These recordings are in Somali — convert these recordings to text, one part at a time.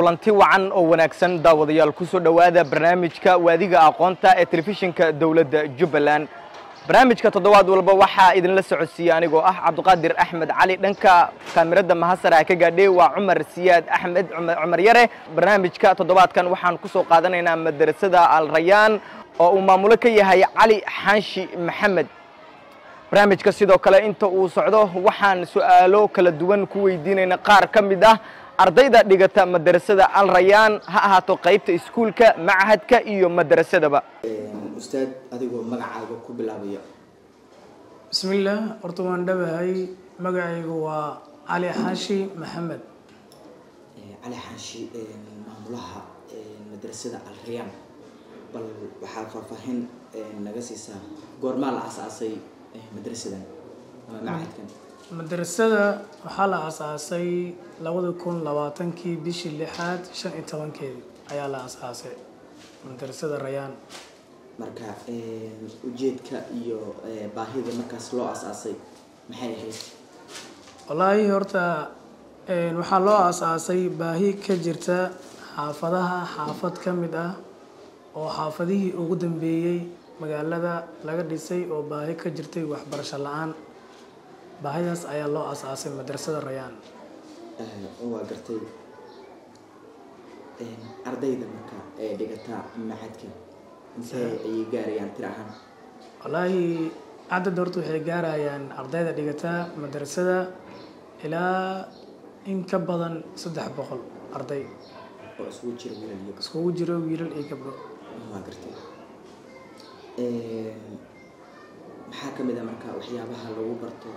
kulanti wacan oo wanaagsan daawadayaal ku soo dhowaada barnaamijka waadiga aqoonta ee telefishinka dowladda jubbaland barnaamijka toddobaad walba waxaa idinla socodsiiya anigoo ah cabdiqaadir axmed cali dhanka kaamirada mahasara ka gaadhay waa cumar siyaad axmed cumar yare barnaamijka toddobaadkan waxaan ku soo qaadanaynaa madrasada al rayaan oo uu maamulo ka yahay cali xaanshi maxamed barnaamijka sidoo kale inta uu socdo waxaan su'aalo kala duwan ku weydiinayna qaar ka mid ah ardayda dhigata madrasada al rayaan ha ahaato qaybta iskuulka machadka iyo madrasadaba ustaad adigoo magacaaga ku bilaabaya bismillaah horta waan dhabahay magacaygu waa cali xaashi maxamed cali xaashi maamulaha madrasada al rayaan bal waxaad faahfaahin naga siisaa goormaa la asaasay madrasadan ama machadkan madrasada waxaa la asaasay labada kun labaatankii bishii lixaad shan iyo tobankeedi ayaa la asaasay madrasada rayaan marka ujeedka iyo baahida markaas loo asaasay maxay ahayd wallaahi horta waxaa loo asaasay baahi ka jirta xaafadaha xaafad ka mid ah oo xaafadihii ugu dambeeyey magaalada laga dhisay oo baahi ka jirtay waxbarasho la-aan baahidaas ayaa loo asaasay madrasada rayaan waa gartay ardayda marka ee dhigata machadka intee ayay gaarayaan tir ahaan wallaahi cadad horta waxay gaarayaan ardayda dhigata madrasada ilaa in ka badan saddex boqol arday oo isugu jira wiilal iyo iskugu jiro wiilal iyo gabdho waa gartay maxaa ka mid a marka waxyaabaha lagu barto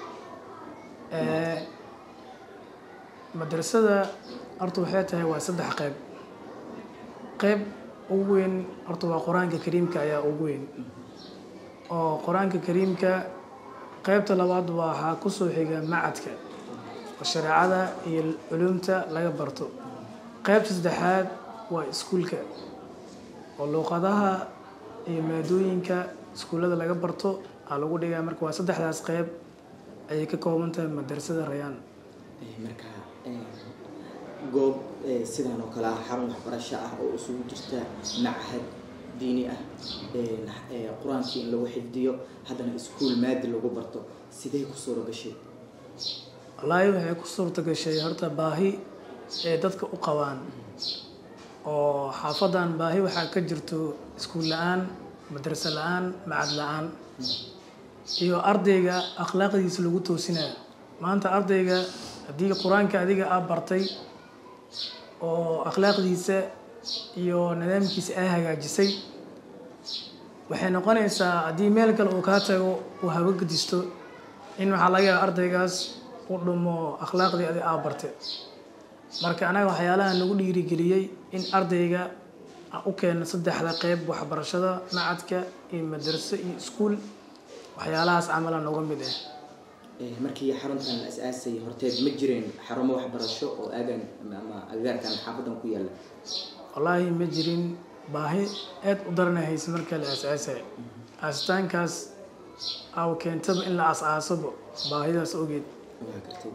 madrasada horta waxay tahay waa saddex qeyb qeyb ugu weyn horta waa qur-aanka kariimka ayaa ugu weyn oo qur-aanka kariimka qeybta labaad waxaa kusoo xiga macadka oo shareecada iyo culumta laga barto qeybta saddexaad waa iskuulka oo luuqadaha iyo maadooyinka iskuullada laga barto aa lagu dhigaa marka waa saddexdaas qeyb ayay ka kooban tahay madrasada rayaan marka goob sidan oo kale ah xarun waxbarasho ah oo isugu jirta machad diini ah qur-aankii in lagu xifdiyo haddana iskuol maadi lagu barto sidee ku suura gashay wallaahi waxay ku suurta gashay horta baahi ee dadka u qabaan oo xaafadan baahi waxaa ka jirto iskuul la-aan madraso la-aan macad la-aan iyo ardayga akhlaaqdiisa lagu toosinayo maanta ardayga haddii qur-aanka adiga aa bartay oo akhlaaqdiisa iyo nidaamkiisa aa hagaajisay waxay noqonaysaa haddii meel kale uu kaa tago uu habagadisto in waxaa laga yaaba ardaygaas u dhumo akhlaaqdii adi aa bartay marka anaga waxyaalaha nagu dhiirigeliyey in ardayga u keeno saddexda qeyb waxbarashada macadka iyo madraso iyo iskuul waxyaalahaas camala noga mid ah markii xaruntan la as-aasay horteed ma jireen xarumo waxbarasho oo aagan ama agagaarkan xaafadan ku yaalla wallaahi ma jirin baahi aad u daranahaysa marka la as-aasay aasitaankaas aw keentaba in la as-aasabo baahidaas ogeed waa gartay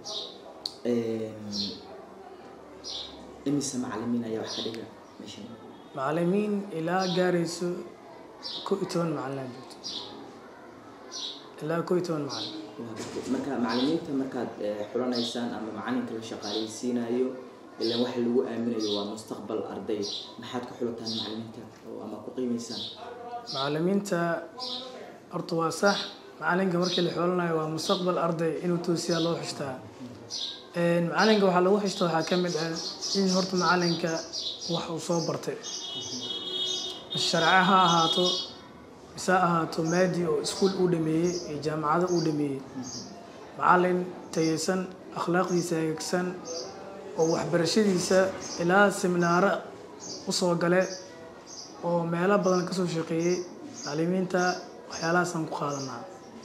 imise macalimiin ayaa wax ka dhiga meeshan macalimiin ilaa gaarayso ko iyo toban macalin joogto ilaa ko iyo toban macalin waa gartay marka macalimiinta markaad xulanaysaan ama macalinka la shaqaaleysiinayo ilaan waxa lagu aaminayo waa mustaqbal arday maxaad ku xulataan macalimiinta oo ama ku qiimeysaan macalimiinta horta waa sax macalinka markii la xulanayo waa mustaqbal arday inuu toosiyaa loo xishtaa macalinka waxaa lagu xishta waxaa ka mid ah in horta macalinka wax uu soo bartay sharce ha ahaato mise ha ahaato maadi oo iskuul uu dhameeyey iyo jaamacado uu dhameeyey macalin tayeysan akhlaaqdiisa hagaagsan oo waxbarashadiisa ilaa seminaaro usoo gale oo meelo badan kasoo shaqeeyey macalimiinta waxyaalahaasaan ku qaadanaa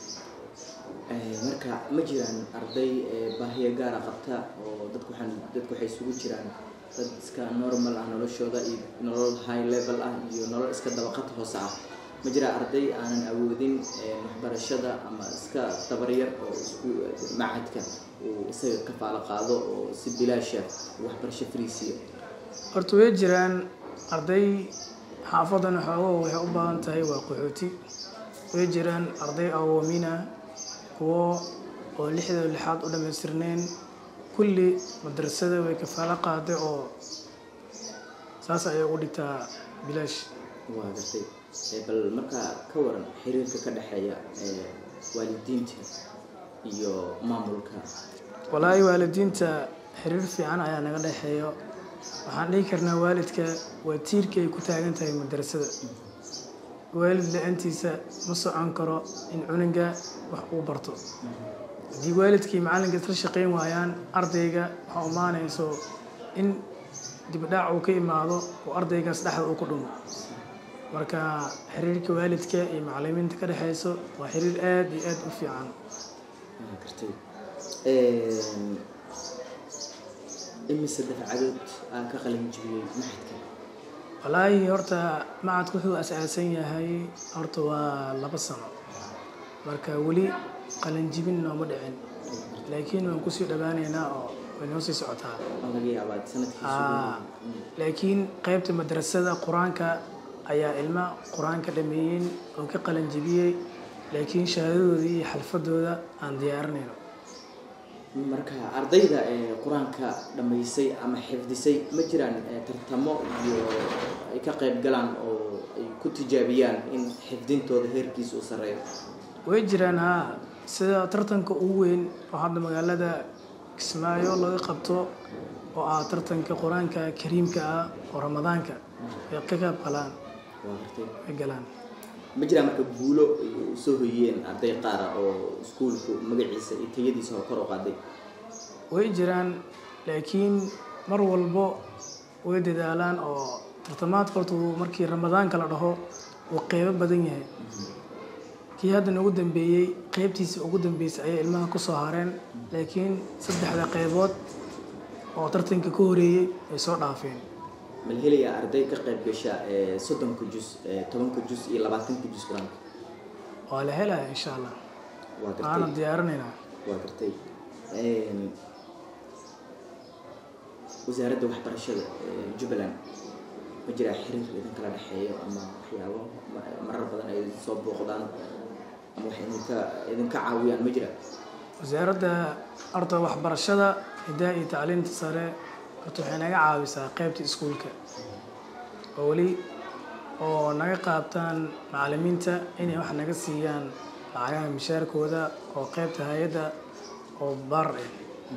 marka ma jiraan arday baahiya gaara qabta oo dadku waxaan dadku waxay isugu jiraan dad iska normal ah noloshooda iyo nolol high level ah iyo nolol iska dabaqad hoose ah ma jiraa arday aanan awoodin waxbarashada ama iska tabaryar oo isku machadka uu isaga kafaalo qaado oo si bilaasha waxbarasho friisiyo horta way jiraan arday xaafadan xoogo waxay u baahan tahay waa qaxooti way jiraan arday awoomina kuwo oo lixda lixaad u dhammaystirnayn kulli madrasada way kafaalo qaaday oo saas ayay ugu dhigtaa bilaash waa gartay Eh, bal markaa ka waran xiriirka ka dhexeeya eh, waalidiinta iyo maamulka walaahi waalidiinta xiriir fiican ayaa naga dhexeeyo waxaan dhihi karnaa waalidka waa tiirka ay ku taagan tahay madrasada waalid la-aantiisa ma socon karo in cunuga wax uu barto haddii waalidkii macallinka isla shaqayn waayaan ardayga waxaa umaanayso in dibdhaac uu ka imaado oo ardaygaas dhexda uu ku dhumo marka xiriirka waalidka iyo macallimiinta ka dhexeyso waa xiriir aad iyo aad u fiican waa gartay Em, imise dafcadood aa ka qalin jibiyey maxadka walaahi horta macadku wuxuu asaasan yahay horta waa laba sano marka weli qalanjibin nooma dhicin laakiin waan kusii dhawaaneynaa oo way noo sii socotaa oo laga yaabaa sanadkiisu Aa, laakiin qaybta madrasada qur-aanka ayaa ilma qur-aanka dhameeyeen oo ka qalanjibiyey laakiin shahaadadooda iyo xalfadooda aan diyaarinayno marka ardayda ee qur-aanka dhammaysay ama xifdisay ma jiraan eh, tartamo iyo ay ka qayb galaan oo ay ku tijaabiyaan in xifdintooda heerkiisa u sarreeyo way jiraan haa sida tartanka ugu weyn oo hadda magaalada kismaayo laga qabto oo ah tartanka qur-aanka kariimka ah oo ramadaanka ay ka qayb galaan waa gartay ay galaan ma jiraan marka guulo ay u soo hoyeen arday qaara oo iskuulku magaciisa iyo tayadiisa oo kor u qaaday way jiraan laakiin mar walbo way dadaalaan oo tartamaadka horta uu markii ramadaanka la dhaho uu qeybo badan yahay kii haddan ugu dambeeyey qeybtiisa ugu dambeysay ayay ilmaha ku soo hareen laakiin saddexda qeybood oo tartanka ka horeeyey ay soo dhaafeen ma la helayaa arday ka qayb gasha ee soddonka jus ee tobanka jus iyo labaatanka jus qur-aanka waa la helaya insha allah waa waana gartay diyaarinaynaa waa gartay Een, wasaaradda waxbarashada ee jubbaland ma jiraa xiriir idin kala dhexeeyo ama waxyaabo ma- marar badan ay idin soo booqdaan ama wax idinka idinka caawiyaan ma jira wasaaradda horta waxbarashada hidaha iyo tacliinta sare horta waxay naga caawisaa qeybta iskuulka oo weli oo naga qaabtaan macallimiinta inay wax naga siiyaan lacagaha mishaarkooda oo qeybta hay-adda oo bar ah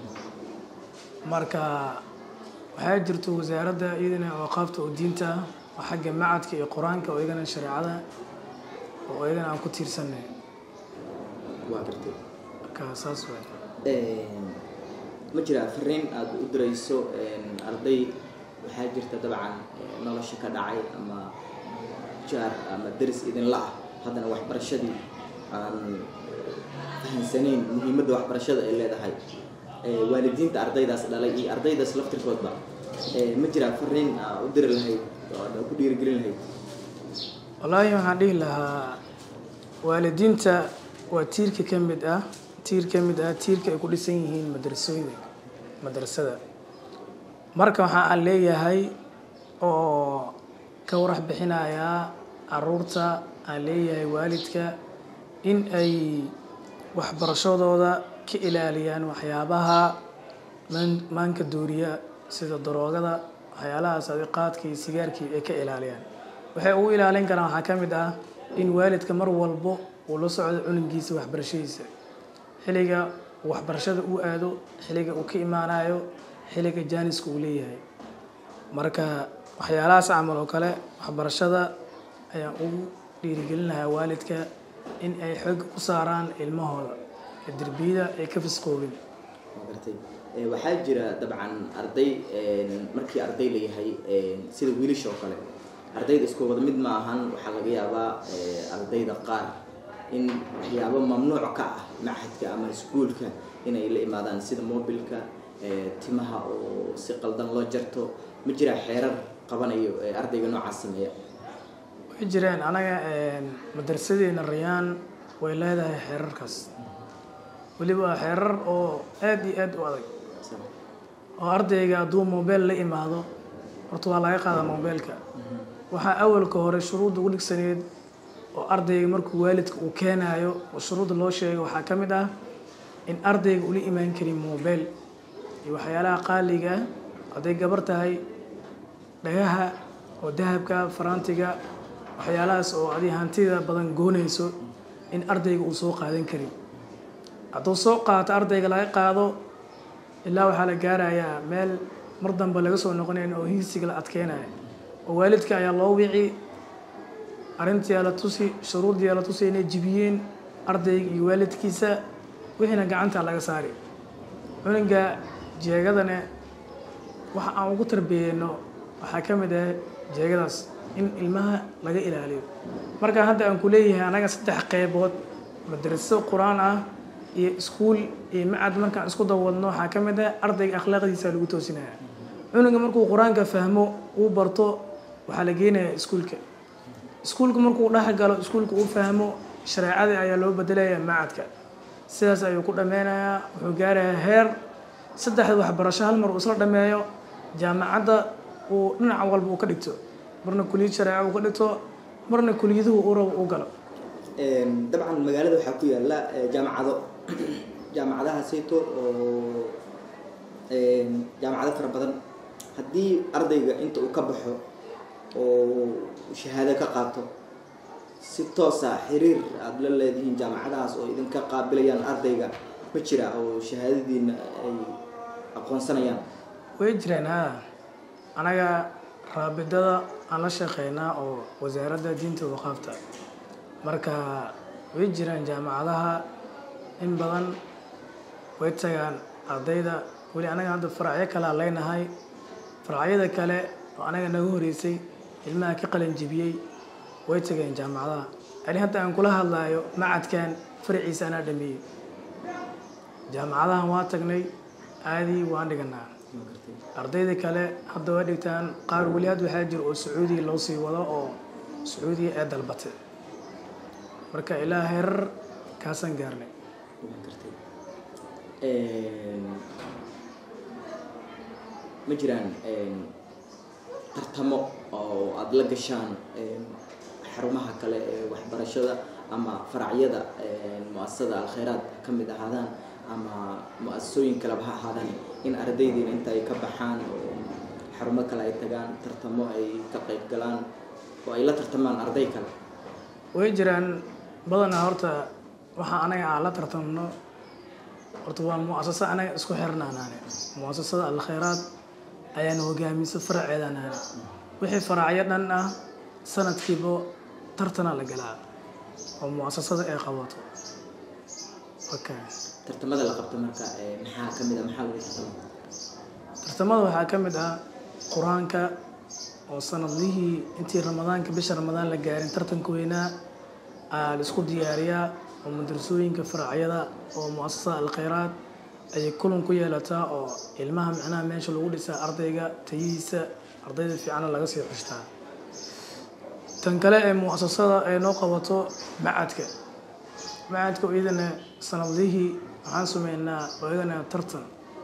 marka waxaa jirto wasaaradda iyadana oo qaabta oo diinta ah oo xagga macadka iyo qur-aanka oo iyagana shareecada oo iyagana aan ku tiirsanay waa gartay marka saas waay Een, ma jiraa fariin aada u dirayso een, arday waxaa jirta dabcan ee, nolosha ka dhacay ama jaar ama deris idinla ah haddana waxbarashadii aan fahansanayn muhiimadda waxbarashada ay leedahay Ee, waalidiinta ardaydaas dhalay iyo ardaydaas laftirkoodba ee, ma jiraa fariin aa u diri lahayd oo aad ku dhiirigelin lahayd wallaahi waxaan dhihi lahaa waalidiinta waa tiirka ka mid ah tiir ka mid ah tiirka ay ku dhisan yihiin madrasooyinka madrasada marka waxa aan leeyahay oo ka warax bixinayaa caruurta aan leeyahay waalidka in ay waxbarashadooda ka ilaaliyaan waxyaabaha maan- maanka dooriya sida daroogada waxyaalahaas adiqaadka iyo sigaarkii ay ka ilaaliyaan waxay ugu ilaalin karaan waxaa ka mid ah in waalidka mar walbo uu la socdo cunugiisa waxbarashadiisa xilliga uu waxbarashada uu aado xilliga uu ka imaanayo xilliga jaaniska uu leeyahay marka waxyaalahaas camal oo kale waxbarashada ayaan ugu dhiirigelin lahaa waalidka in ay xoog ku saaraan ilmahooda ee derbiyada ay ka fisqoobin waa gartay Ee, waxaa jira dabcan arday een, markii arday la yahay een, sida wiilasha oo kale ardayda isku wada mid ma ahan waxaa laga yaabaa ee, ardayda qaar in waxyaabo mamnuuc ka ah machadka ama iskuulka inay la imaadaan sida mobilka ee, timaha oo si qaldan loo jarto ma jiraa xeerar qabanayo ee ardayga noocaas sameeya way jireen anaga madrasadeena rayaan way leedahay xeerarkaas weliba xeerar oo aad iyo aad u adag oo ardayga hadduu mobile la imaado horta waa laga qaadaa moobeelka waxaa awalka hore shuruudda ugu dhigsaneed oo ardayga markuu waalidka uu keenaayo oo shuruudda loo sheegay waxaa ka mid ah in ardayga ula imaan karin moobeel iyo waxyaalaha qaaliga ah hadday gabar tahay dhagaha oo dahabka faraantiga waxyaalahaas oo adi hantida badan goonayso in ardayga uu soo qaadan karin hadduu soo qaato ardayga laga qaado ilaa waxaa la gaarayaa meel mar dambe laga soo noqonayn oo hiisiga la adkeynaya oo waalidka ayaa loo wici arrintiyaa la tusi shuruuddiyaa la tusi inay jibiyeen ardayga iyo waalidkiisa wixiina gacanta laga saari cunuga jeegadane waxa aan ugu tarbiyeyno waxaa ka mid ah jeegadaas in ilmaha laga ilaaliyo marka hadda aan ku leeyahay anaga saddex qeybood madraso qur-aan ah iyo iskuul iyo macad markaan isku dawadno waxaa ka mid ah ardayga akhlaaqdiisa lagu toosinaya cunuga markuu qur-aanka fahmo uu barto waxaa la geenayaa iskuulka iskuulka markuu dhex galo iskuulka uu fahmo shareecada ayaa loo bedelayaa macadka sidaas ayuu ku dhameynayaa wuxuu gaarayaa heer saddexda waxbarasho hal mar uu isla dhameeyo jaamacadda uu dhinac walba uu ka dhigto marna kuliyad shareeca uu ka dhigto marna kuliyaduhu uu rabo uu galo dabcan magaalada waxaa ku yaala jaamacado jaamacadaha sayto oo jaamacado fara badan haddii ardayga inta uu ka baxo oo shahaado ka qaato si toosa xiriir aada la leedihiin jaamacadahaas oo idinka qaabilayaan ardayga ma jira oo shahaadadiina ay aqoonsanayaan way jiraan ha anaga raabidada aan la shaqeynaa oo wasaaradda diinta waqaafta marka way jiraan jaamacadaha in badan way tagaan ardayda weli anaga hadda faracyo kalea leynahay faracyada kale oo anaga naga horeysay ilmaha ka qalin jibiyey way tageen jaamacadaha ani hadda aan kula hadlaayo macadkan faraciisa anaa dhameeyey jaamacadahan waa tagnay aadii waan dhiganaa ardayda kale hadda waa dhigtaan qaar weli had waxaa jira oo sacuudiya loo sii wado oo sacuudiya ee dalbatay marka ilaa herar kaasaan gaarnay ma jiraan tartamo oo aada la gashaan xarumaha kale ee waxbarashada ama faracyada mu-asasada alkhayraad ka mid ahaadaan ama mu-asasooyin kaleba ha ahaadaan in ardaydiina inta ay ka baxaan oo xarumo kale ay tagaan tartamo ay ka qayb galaan oo ay la tartamaan arday kale way jiraan badanaa horta waxaa anaga aan la tartamno horta waa mu-asasa anaga isku xirnaanaane mu-asasada alkhayraad ayaan hogaamisa faraceedanaane wixii faracyo dhan ah sanadkiiba tartana la galaa oo mu-asasada ay qabato okay tartamada la qabto marka maxaa ka mid a maxaa lagu tartama tartamada waxaa ka mid ah qur-aanka oo sanadlihii intii ramadaanka bisha ramadaan la gaarin tartanka weynaa aa la isku diyaariyaa oo madrasooyinka faracyada oo mu-asasada alkhayraad ayay kulan ku yeelataa oo ilmaha micnaha meesha lagu dhisaa ardayga tayihiisa ardayda fiicana laga sii xushtaa tan kale ee mu-asasada ay noo qabato macadka macadka iyadana sanadlihii waxaan sameynaa oo iyadana tartan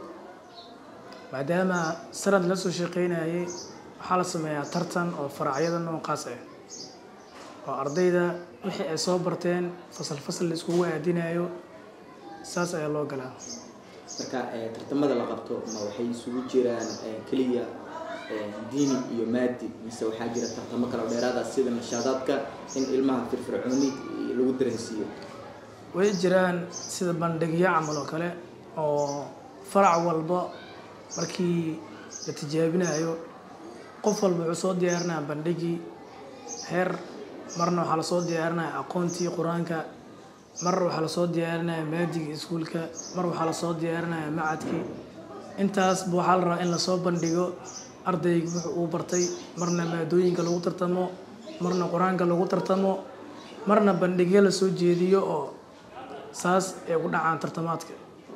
maadaama sanad la soo shaqeynayay waxaa la sameeyaa tartan oo faracyada noocaas ah oo ardayda wixii ay soo barteen fasal fasal la iskugu aadinayo saas ayaa loo galaa marka tartamada la qabto ma waxay isugu jiraan keliya diini iyo maadi mise waxaa jira tartamo kale oo dheeraada sida nashaadaadka in ilmaha firfircooni lagu dareensiiyo way jiraan sida bandhigyo camal oo kale oo farac walba markii la tijaabinayo qof walba wuxuu soo diyaarinaya bandhigii heer marna waxaa lasoo diyaarinaya aqoontii qur-aanka mar waxaa lasoo diyaarinaya maadigii iskuulka mar waxaa lasoo diyaarinaya macadkii intaasba waxaa la rabaa in lasoo bandhigo ardayga wuxuu uu bartay marna maadooyinka lagu tartamo marna qur-aanka lagu tartamo marna bandhigyo lasoo jeediyo oo saas ay ku dhacaan tartamaadka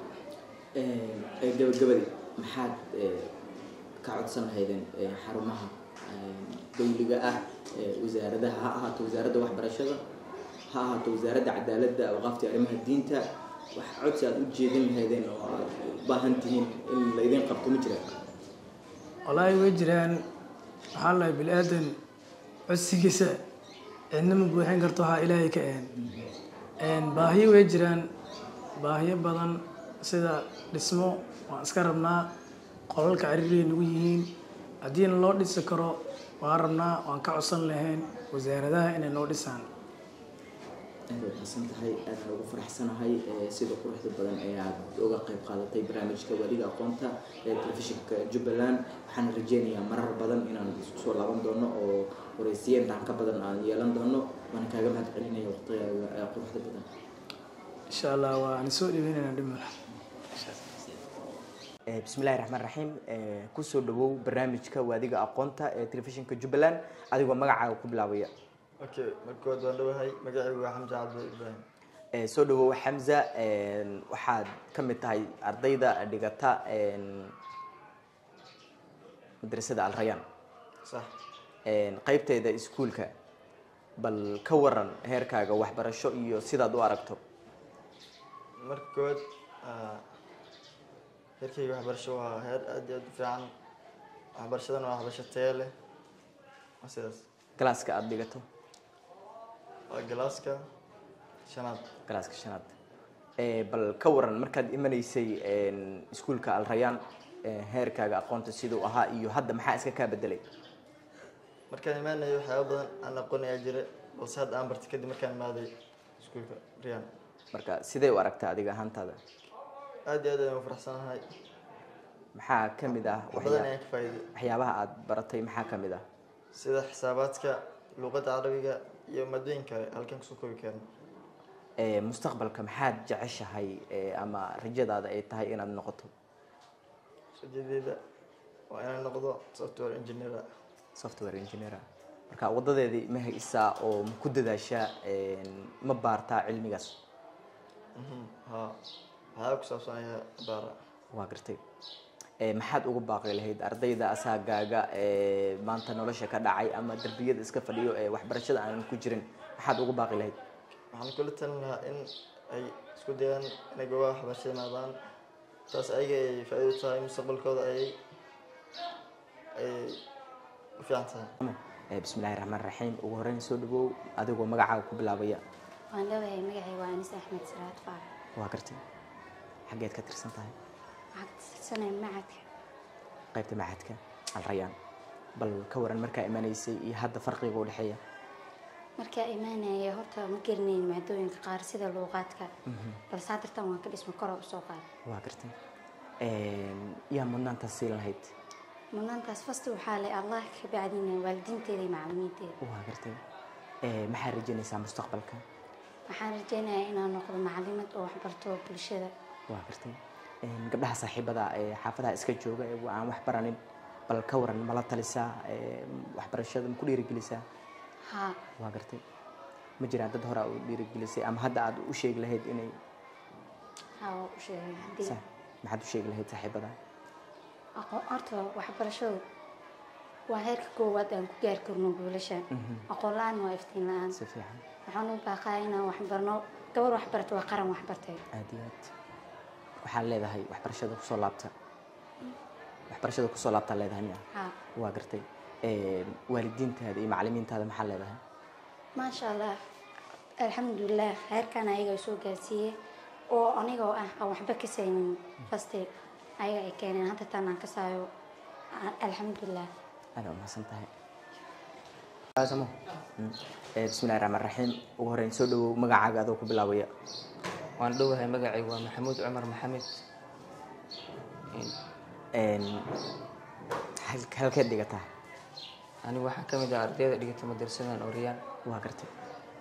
gabagabadii maxaad ka codsan lahaydeen xarumaha dawliga ah wasaaradaha ha ahaato wasaaradda waxbarashada ha ahaato wasaaradda cadaaladda awqaafta arrimaha diinta wax codsi aada u jeedin lahaydeen oo aad u baahan tihiin in laydin qabto ma jiraan wallaahi way jiraan waxaa lahay bini aadan codsigiisa cidna ma buuxin karto waxaa ilaahay ka een baahiyo way jiraan baahiyo badan sida dhismo waan iska rabnaa qolalka ciriiriyay nagu yihiin haddiina loo dhisi karo waan rabnaa waan ka codsan lahayn wasaaradaha inay noo dhisaan aad way xasan tahay aadna ugu faraxsanahay ee sida quruxda badan ee aad uga qayb qaadatay barnaamijka waadiga aqoonta ee telefishinka jubbaland waxaan rajeynayaa marar badan inaan isku soo laaban doono oo wareysiye intaan ka badan aan yeelan doono waana kaaga mahad celinaya waqtigaaga ee quruxda badan insha allah waan soo dhiweynayna dhimala Eh, bismillahi raxmaan raxiim Eh, kusoo dhawow barnaamijka waadiga aqoonta ee telefishinka jubbaland adigoo magacaaga ku bilaabaya okay markood waan dhawahay magacaygu waa xamse cabdi ibraahim Eh, soo dhawow xamza een, waxaad ka mid tahay ardayda dhigata een, madrasada alrayaan sax een, qaybteeda iskuulka bal ka waran heerkaaga waxbarasho iyo sidaad u aragto marka koowaad ah, heerkayga waxbarasho waa heer aad iyo aad u fiican waxbarashadana waa waxbarasho tayo leh waa sidaas galaaska aada dhigato waa galaaska shanaad galaaska shanaad Eh, bal ka waran markaad imanaysay een, iskuulka alrayaan eh, heerkaaga aqoonta siduu ahaa iyo hadda maxaa iska kaa bedelay markaan imaanayo waxyaaba badan aan aqoon ayaa jira balse hadda aan bartay kadib markaan imaaday iskuulka riyaan marka sidee u aragtaa adiga ahaantaada aad iyo aad ayaan u faraxsanahay maxaa ka mid ah wax badan waxyaa- ayaan ka faa'iiday waxyaabaha aada baratay maxaa ka mid ah sida xisaabaadka luqadda carabiga iyo maadooyinka halkan kusoo koobi karin Eh, mustaqbalka maxaad jeceshahay eh, ama rajadaada ay tahay inaad noqoto rajadeeda waa inaan noqdo software engineer software engineer marka wadadeedii ma haysaa oo ma ku dadaashaa een, ma baartaa cilmigaas Mhm, haa waxyaaba ku saabsan ayaa baara waa gartay Eh, maxaad ugu baaqi lahayd ardayda asaagaaga ee maanta nolosha ka dhacay ama darbiyada iska fadhiyo ee waxbarashada aanan ku jirin maxaad ugu baaqi lahayd waxaan kula talin lahaa in ay isku dayaan inay goobaha waxbarashada imaadaan taas ayaga ay faa'iido u tahay mustaqbalkooda ayay ayay u fiican tahay Eh, bismillahi raxmaan raxiim ugu horreyn soo dhawow adigoo magacaaga ku bilaabaya waan dhawahay magacay waa anis axmed siraad faarax waa gartay xaggeed ka tirsan tahay waxaa ka tirsanaya macadka qaybta macadka alrayaan bal ka waran markaa imanaysay iyo hadda farqiga u dhexeeya markaa imaanaya horta ma garanayn maadooyinka qaar sida luuqaadka balse hadirtan waan ka dhisma koro usoo qaad waa gartay Een, yaa mudnaantaas siin lahayd mudnaantaas fasti waxaa leh allah ka bacdina waalidiinteeda iyo macalimiinteeda waa gartay Eh, maxaad rajaynaysaa mustaqbalka waxaan rajeynayaa inaan noqdo macalimad oo waxbarto bulshada waa gartay Een, gabdhaha saaxiibada ee xaafadaha iska jooga ee aan wax baranin bal ka waran mala talisaa ee, waxbarashada ma ku dhiirigelisaa haa waa gartay ma jiraan dad hore u dhiirigelisay ama hadda aad u sheegi lahayd inay haa waa u sheegay haddii sa- maxaad u sheegi lahayd saaxiibada aqoon horta waxbarashadu waa heerka koowaad aan ku gaari karno guulasha aqoon la-aan waa iftiin la-aan si fiican waxaan u baaqaa inaan waxbarno gabar waxbarta waa qaran waxbartay aad iyo aad waxaad leedahay waxbarashada kusoo laabta waxbarashada kusoo laabtaa leedahay miya haa waa gartay Een, waalidiintaada iyo macalimiintaada maxaa leedahay maasha allah alxamdulilah heerkan ayaga soo gaarsiiyey oo anigoo ah aan waxba ka saynin faste ayaga ay keeneen hadda tan aan ka saayo a- alxamdulilah aada umahadsan tahay Samo. Mm. Eh, bismillahi raxmaan raxiim ugu horreyn soo dhawow magacaaga adoo ku bilaabaya waan dhowahay magacay waa maxamuud cumar maxamed Een, hal- halkeed dhigataa anigu waxaan ka mid ah ardayda dhigata madrasadan oriyaan waa gartay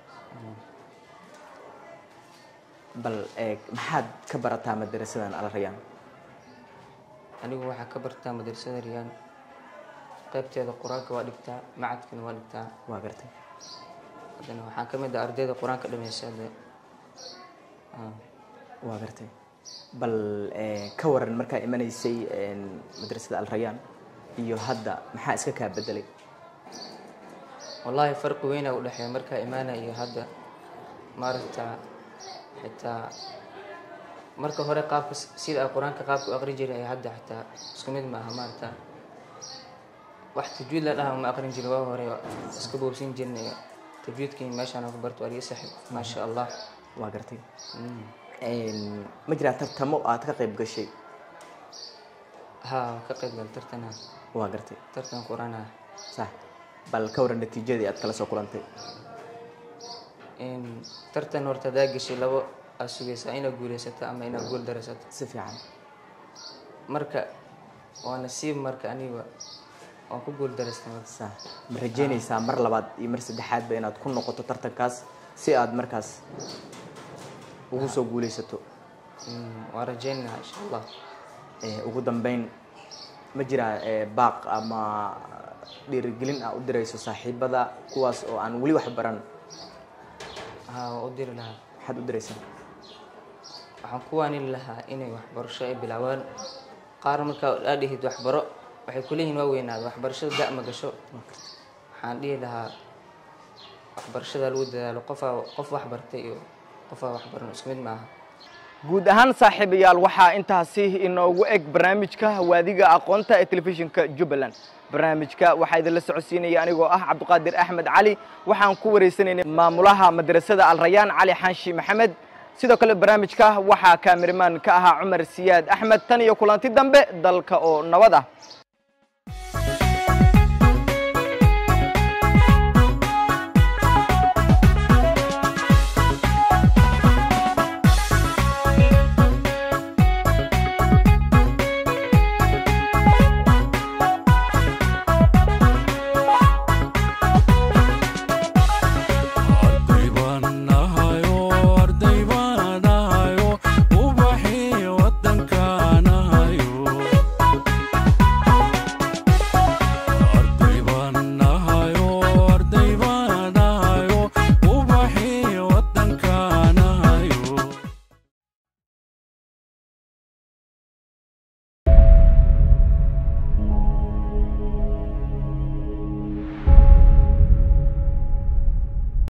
bal eh, maxaad ka barataa madarasadan alrayaan anigu waxaa ka bartaa madrasada riyaan qaybteeda qur-aanka waa dhigtaa macadkana waa dhigtaa waa gartay haddana waxaan ka mid ah ardayda qur-aanka dhameysa hadda Ah, waa gartay bal eh, ka waran markaa imanaysay een, madrasada alrayaan iyo hadda maxaa iska kaa bedelay wallaahi farqi weynaa u dhexeeya markaa imaana iyo hadda maaragta xitaa marka hore qaabka s- sida ay qur-aanka qaabka u aqri jiray ay hadda xitaa isku mid maaha maaragta wax tajwiid la dhaha ma aqrin jirin waa hore iska boobsin jirnay tajwiidkii meeshaan ku barto waa liga saxib maasha allah waa gartay ma jiraa tartamo aad ka qayb gashay haa ka qayb gal tartana waa gartay tartan qurana sax bal ka waran natiijadii aad kala soo kulantay tartan horta hadaa gashay labo aad sugaysaa inaad guulaysato ama inaad guul daraysato si fiican marka waa nasiib marka aniga waan ku guul daraystay marka sax ma rajeynaysaa mar labaad iyo mar saddexaadba inaad ku noqoto tartankaas si aad markaas ugu soo guulaysato Mm, waan rajaynayaa insha allah Eh, ugu dambeyn ma jiraa eh, baaq ama dhiirigelin ah u dirayso saaxiibada kuwaas oo aan weli wax baran haa waan u diri lahaa maxaad u diraysaa waxaan ku waanin lahaa inay waxbarasho ay bilaabaan qaar markaa aa dhihid waxbaro waxay kuleeyihiin waa weynaada waxbarashada da ma gasho waxaan dhihi lahaa waxbarashada lagu dadaalo qofaa qof wax bartay iyo qofaa wax baran isku mid maaha guud ahaan saaxiibayaal waxaa intaasi inoogu eg barnaamijka waadiga aqoonta ee telefishinka jubbaland barnaamijka waxaa idinla socodsiinaya anigoo ah cabdiqaadir axmed cali waxaan ku wareysanaynay maamulaha madrasada alrayaan cali xanshi maxamed sidoo kale barnaamijka waxaa kaamiramaan ka ahaa cumar siyaad axmed tan iyo kulanti dambe dalka oo nabad ah